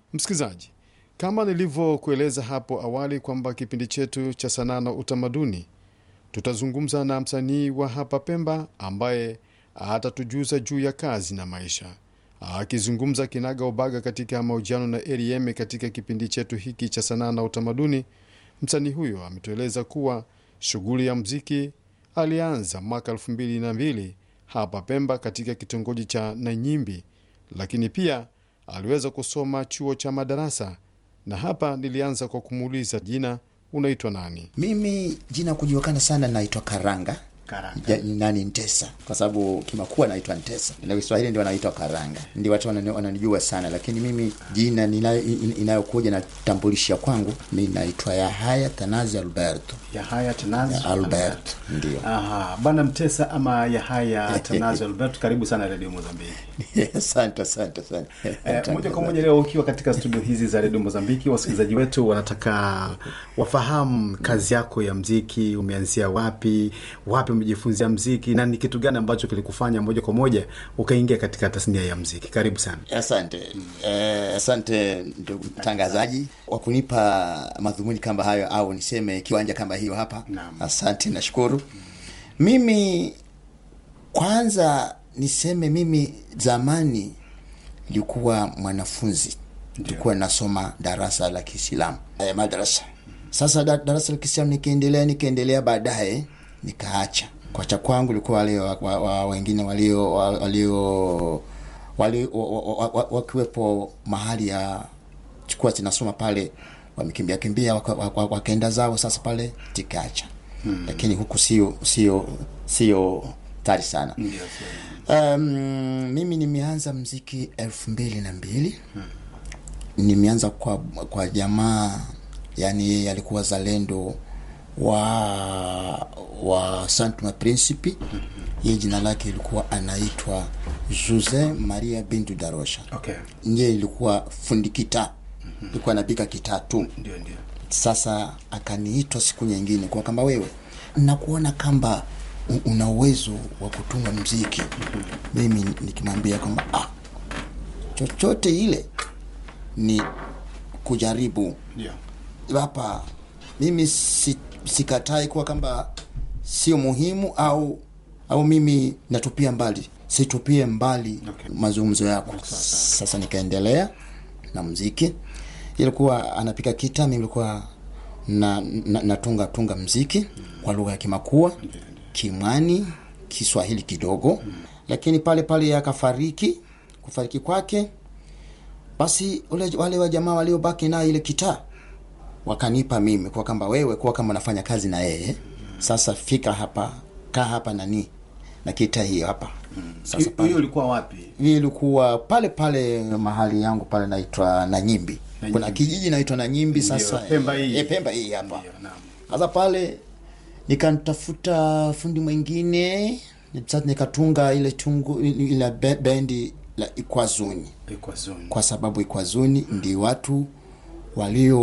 Msikilizaji, kama nilivyokueleza hapo awali kwamba kipindi chetu cha sanaa na utamaduni tutazungumza na msanii wa hapa Pemba ambaye atatujuza juu ya kazi na maisha. Akizungumza kinaga ubaga katika mahojiano na Rm katika kipindi chetu hiki cha sanaa na utamaduni, msanii huyo ametueleza kuwa shughuli ya mziki alianza mwaka elfu mbili na mbili hapa Pemba katika kitongoji cha Nanyimbi, lakini pia aliweza kusoma chuo cha madarasa, na hapa nilianza kwa kumuuliza jina, unaitwa nani? Mimi jina kujulikana sana naitwa Karanga. Karanga. Ya, nani Ntesa, kwa sababu kimakua naitwa Ntesa na Kiswahili ndio wanaitwa Karanga, ndio watu wanani- wananijua sana, lakini mimi jina ninayo- in- inayokuja na tambulisha kwangu mi naitwa Yahaya Tanazi Alberto Yahaya Tanazi Albert, ndio. Aha, bana Mtesa ama Yahaya Tanazi Albert, karibu sana Radio Mozambiki. Asante, asante, asante. Eh, moja kwa moja leo ukiwa katika studio hizi za redio Mozambiki, wasikilizaji wetu wanataka wafahamu kazi yako ya mziki, umeanzia wapi, wapi umejifunzia mziki na ni kitu gani ambacho kilikufanya moja kwa moja ukaingia katika tasnia ya mziki. Karibu sana. Asante eh, asante ndugu mtangazaji wa kunipa madhumuni kama hayo, au niseme kiwanja kama hiyo hapa. Naam. Asante, nashukuru. Mimi kwanza niseme mimi zamani nilikuwa mwanafunzi, nilikuwa nasoma darasa la Kiislamu eh, madrasa. Sasa da, darasa la Kiislamu nikiendelea nikiendelea, baadaye nikaacha. Kuacha kwangu ilikuwa wale wa, wa, wa, wengine walio wa- walio wali, wa, wa, wa, wa, wakiwepo mahali ya chukua zinasoma pale wamekimbia kimbia waka- waka- wakaenda zao, sasa pale tikaacha hmm. Lakini huku sio sio sio tari sana um, mimi nimeanza mziki elfu mbili na mbili nimeanza kwa kwa jamaa yani yeye alikuwa zalendo wa wa Saint Principe yeye jina lake ilikuwa anaitwa Jose Maria Bintu Darosha Okay. ndiye ilikuwa fundi kitaa ilikuwa anapika kitaa tu Ndio, ndio. sasa akaniitwa siku nyingine kwa kamba wewe nakuona kamba u- una uwezo wa kutunga mziki mimi nikimwambia kwamba ah, chochote ile ni kujaribu Ndio. hapa mimi si, sikatai kuwa kwamba sio muhimu au au mimi natupia mbali situpie mbali Okay. mazungumzo yako sasa nikaendelea na mziki ilikuwa anapika kita mimi ilikuwa na, na, natunga tunga mziki kwa lugha ya kimakua kimwani kiswahili kidogo lakini pale pale akafariki kufariki kwake basi ule, wale wa jamaa waliobaki naye ile kitaa wakanipa mimi kwa kwamba wewe kuwa kama unafanya kazi na yeye sasa fika hapa kaa hapa nani na kita hiyo hapa sasa Hiyo pale ulikuwa wapi? hii ilikuwa pale pale mahali yangu pale naitwa Nanyimbi. Nanyimbi. Kuna kijiji naitwa Nanyimbi sasa. Pemba hii. E, Pemba hii hapa. Ndio, naam. Sasa pale nikantafuta fundi mwingine sasa nikatunga ile tungu ile be- bendi la Ikwazuni Ilikuwa zoni. kwa sababu Ikwazuni ndi watu walio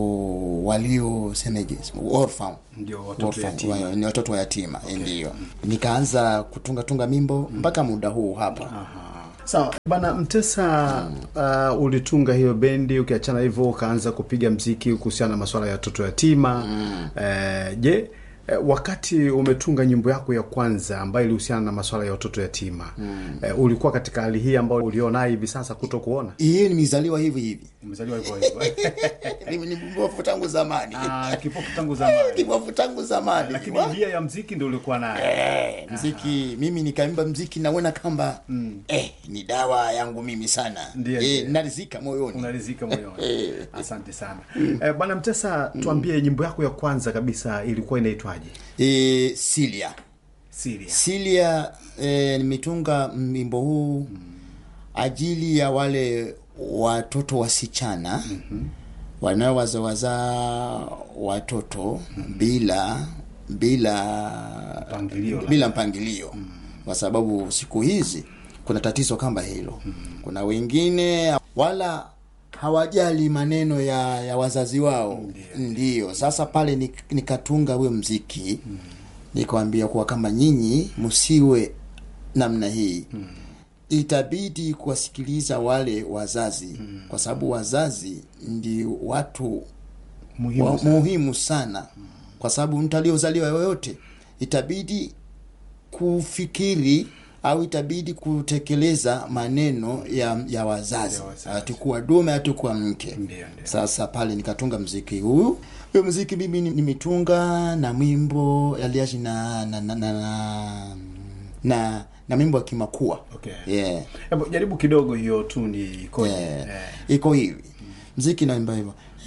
walio semeje orphan Ndio, watoto Orphan, yatima. wa- ni watoto wa yatima ndio nikaanza kutunga tunga mimbo mpaka muda huu hapa Sawa bana Mtesa, uh, ulitunga hiyo bendi, ukiachana hivyo ukaanza kupiga mziki kuhusiana na masuala ya watoto yatima. Eh, je, eh, wakati umetunga nyimbo yako ya kwanza ambayo ilihusiana na masuala ya watoto yatima eh, ulikuwa katika hali hii ambayo ulionayo hivi sasa kuto kuona? hii nimezaliwa hivi hivi Umezaliwa hivyo hivyo Mimi ni mbovu tangu zamani Ah, kipofu tangu zamani, kibovu tangu zamani lakini Wa- njia ya mziki ndio ulikuwa nayo. Eh, mziki mimi nikaimba mziki naona kamba eh, ni dawa yangu mimi sana Ndiyo, eh, ndiyo. narizika moyoni unarizika moyoni. Asante sana eh, bwana Mtesa, tuambie nyimbo yako ya kwanza kabisa ilikuwa inaitwaje? eh, Silia Siria. Silia eh, nimetunga wimbo huu ajili ya wale watoto wasichana wanaowazawaza watoto bila bila Mpangilio, bila mpangilio kwa sababu siku hizi kuna tatizo kama hilo kuna wengine wala hawajali maneno ya, ya wazazi wao ndiyo sasa pale nik- nikatunga huyo mziki nikawambia kuwa kama nyinyi msiwe namna hii itabidi kuwasikiliza wale wazazi mm. kwa sababu wazazi ndi watu Muhimu wa, sana. muhimu sana kwa sababu mtu aliyozaliwa yoyote itabidi kufikiri au itabidi kutekeleza maneno ya, ya wazazi Ya wazazi. atakuwa dume atakuwa mke Ndio, ndio. sasa pale nikatunga mziki huu huyo mziki mimi ni- nimetunga na mwimbo aliashi na na na, na, na, na, na mwimbo wa kimakua Okay. yeah. Hebu jaribu kidogo hiyo tu ni ikoje? Yeah. Eh. iko hivi mziki naimba hivyo